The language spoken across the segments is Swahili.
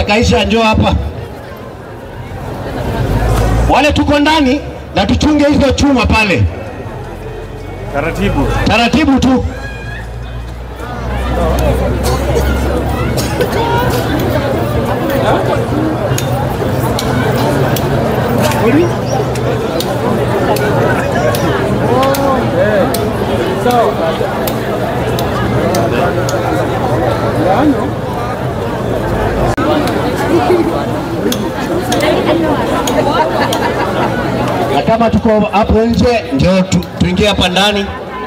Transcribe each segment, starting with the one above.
Kaisha, njoo hapa. Wale tuko ndani na tuchunge hizo chuma pale Taratibu. taratibu tu. na kama tuko hapo nje, ndio tu, tuingie hapa ndani.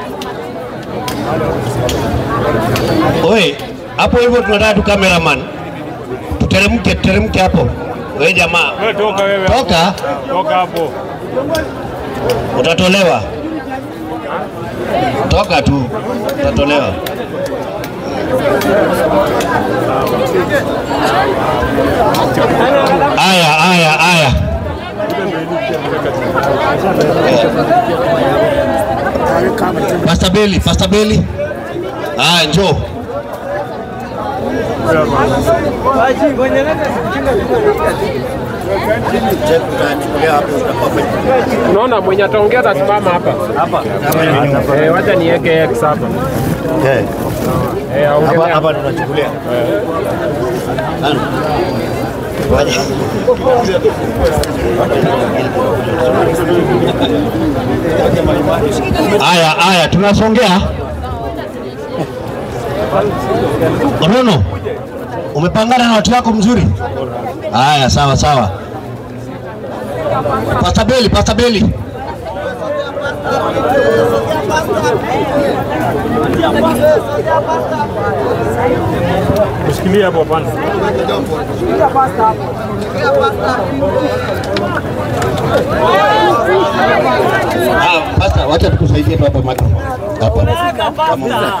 Oye, hapo hivyo tunataka tu cameraman, tuteremke, tuteremke hapo. Wewe jamaa, Wewe toka wewe. toka, Toka hapo. utatolewa. Toka tu, utatolewa. Aya, aya, aya. Pastor Beli, Pastor Beli. Ah, njoo. Unaona mwenye ataongea atasimama hapa. Hapa. Eh, wacha niweke X hapa. Eh, aongelea. Hapa tunachukulia. Aya, aya, tunasongea. Rono, umepangana na watu wako mzuri? Aya, sawa sawa. Pastor Beli, Pastor Beli. Ushikilie hapo hapana. Ah, Pastor, wacha tukusaidie tu hapa microphone. Hapa.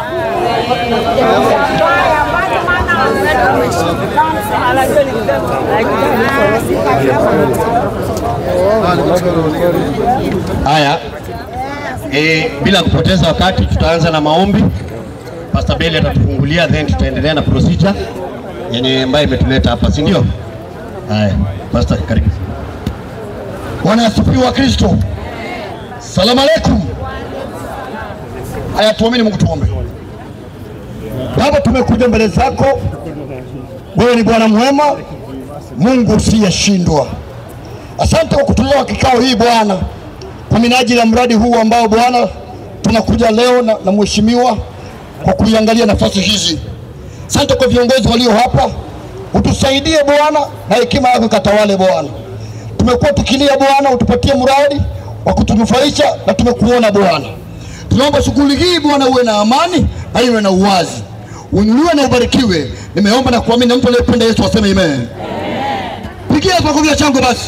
Haya, e, bila kupoteza wakati tutaanza na maombi. Pastor Beli atatufungulia then tutaendelea na procedure yenye ambayo imetuleta hapa, si ndio? Haya, Pastor, karibu. Bwana asifiwe wa Kristo. Salamu alaikum. Haya, tuamini Mungu, tuombe. Baba, tumekuja mbele zako, wewe ni Bwana mwema, Mungu usiyeshindwa. Asante kwa kutulewa kikao hii Bwana, kwa minajili ya mradi huu ambao Bwana tunakuja leo na, na mheshimiwa kwa kuiangalia nafasi hizi. Asante kwa viongozi walio hapa, utusaidie Bwana na hekima yako ikatawale Bwana tumekuwa tukilia Bwana, utupatie mradi wa kutunufaisha na tumekuona Bwana. Tunaomba shughuli hii Bwana uwe na amani na iwe na uwazi, uinuliwe na ubarikiwe. Nimeomba na kuamini, na mtu anayependa Yesu aseme amen. Pigia makofi ya chango basi.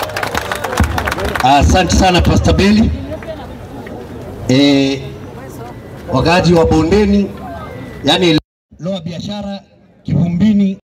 Asante sana Pastor Beli. E, wakaaji wa bondeni, yani loa biashara Kivumbini